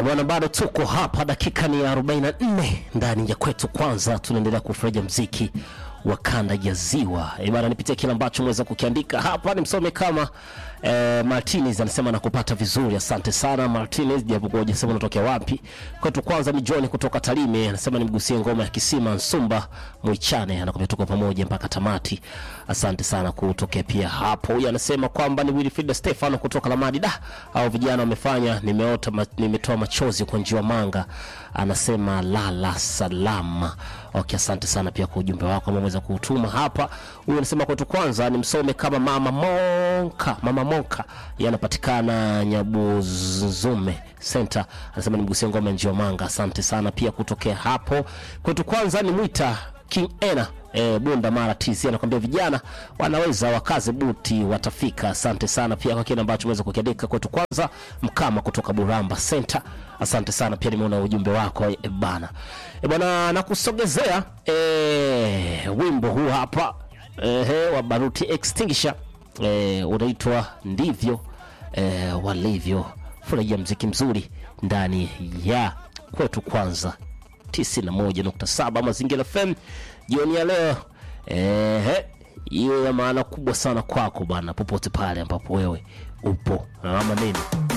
Bwana, bado tuko hapa, dakika ni 44 ndani ya kwetu. Kwanza tunaendelea kufurahia mziki wa kanda ya Ziwa. E bana, nipitie kile ambacho mweza kukiandika hapa, ni msome kama eh, Martinez anasema nakupata vizuri, asante sana Martinez, japokuwa hujasema unatokea wapi. Kwetu kwanza ni John kutoka Tarime, anasema nimgusie ngoma ya Kisima Nsumba Mwichane, anakwambia tuko pamoja mpaka tamati. Asante sana kutokea pia hapo. Huyu anasema kwamba ni Wilfried Stefano kutoka Lamadi. Da, au vijana wamefanya, nimeota ma, nimetoa machozi kwa njiwa manga, anasema lala salama. Okay, asante sana pia kwa ujumbe wako ambao umeweza kuutuma hapa. Huyu anasema kwetu kwanza ni msome kama mama Monka, mama Monka yanapatikana Nyabuzume Center, anasema nimgusie ngoma ya njiwa manga. Asante sana pia kutokea hapo. Kwetu kwanza ni mwita King Ena E, Bunda Mara TC anakwambia vijana wanaweza wakaze buti watafika. Asante sana pia kwa kile ambacho umeweza kukiandika kwetu. Kwanza Mkama kutoka Buramba Center, asante sana pia, nimeona ujumbe wako e, bana e, bana nakusogezea e, wimbo huu hapa e, wa Baruti Extinguisher e, unaitwa ndivyo e, walivyo. Furahia mziki mzuri ndani ya kwetu kwanza 91.7 Mazingira FM jioni ya leo ehe, hiyo ya maana kubwa sana kwako bana, popote pale ambapo wewe upo ama nini.